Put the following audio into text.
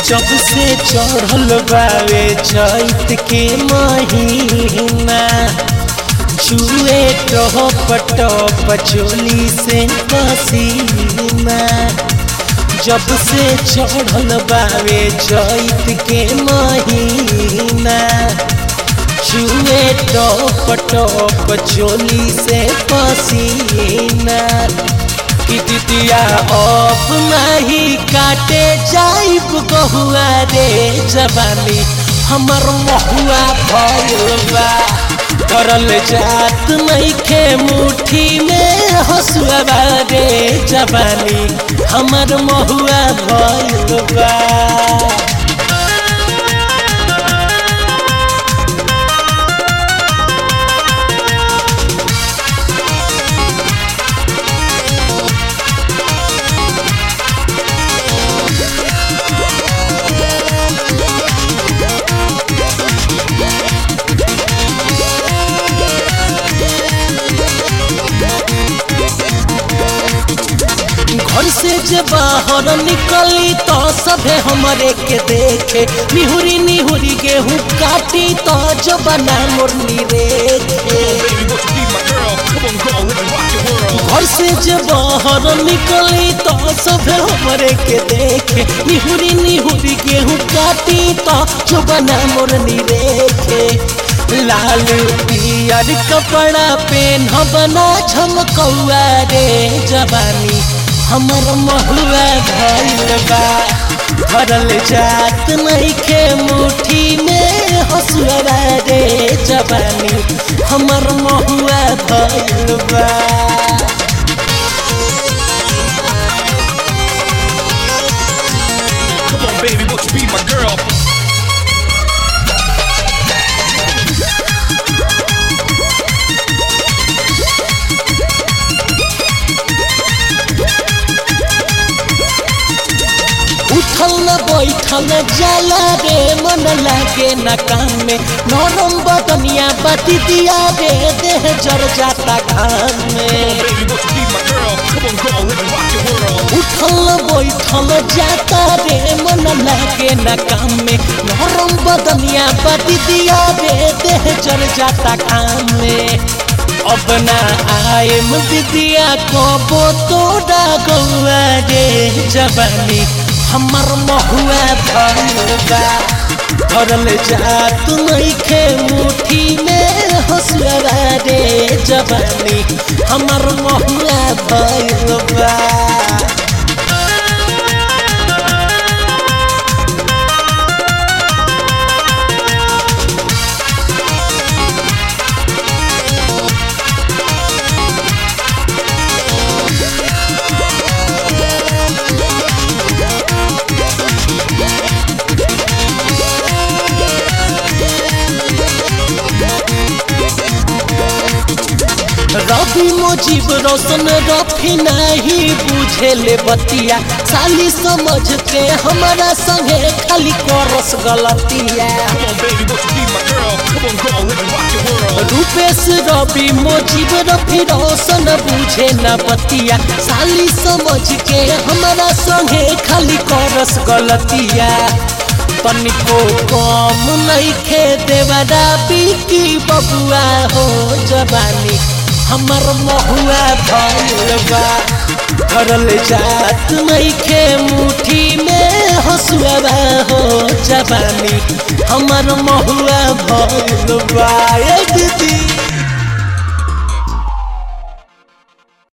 जब से चढ़ल बावे चैत के महीना छुए टप टप चोली से पसीना जब से चढ़ल बावे चैत के महीना छुए टप टप चोली से पसीना कितिया अब नहीं काटे जाइब गहुआ रे जवानी हमर महुआ भैलबा करल जात नइखे मुट्ठी में हसुआ रे जवानी हमर महुआ भैलबा घर से जे बाहर निकली तो सभे हमरे के देखे निहुरी निहुरी गेहूं काटी तो जो बना मुरली रे Baby, won't you be my girl? Come on, girl, let me rock your world. घर से जे बाहर निकली तो सभे हमरे के देखे निहुरी निहुरी गेहूं काटी तो जो बना मुरली रे लाल पियर कपड़ा पेन बना झमकौआ रे जवानी हमर महुआ भइल बा भरल जात नइखे मुट्ठी में हसुआ रे जवानी हमर महुआ भइल बा Come on, baby, won't you be my girl? उठल न बैठल जाला रे मन लागे न काम में नरम बदनिया बती दिया रे देह जर जाता घाम में Baby, won't you be my girl? Come on, girl, let me rock your world. उठल बैठल जाता रे मन लागे न काम में नरम बदनिया बती दिया रे देह जर जाता घाम में अब ना आए दिदिया कबो तोड़ा गौआ रे जवानी हमर महुआ भलबा भरल जात नइखे मुट्ठी में हसुआ रे जवानी हमर महुआ भलबा रवि मुजीब रोशन रफी नहीं बुझेले बतिया साली समझ के हमारा संगे खाली करस गलतिया Come on, baby, won't you be my girl? Come on, girl, let me rock your world. Rupesh रवि मुजीब रफी रोशन बुझे न बतिया साली समझ के हमारा संगे खाली करस गलतिया तनिको कम नइखे देवरा बिकी बबुआ हो जवानी हमर महुआ भइल बा करल जात नइखे मुट्ठी में हसुआ हो जवानी हमर महुआ भइल बा ए दीदी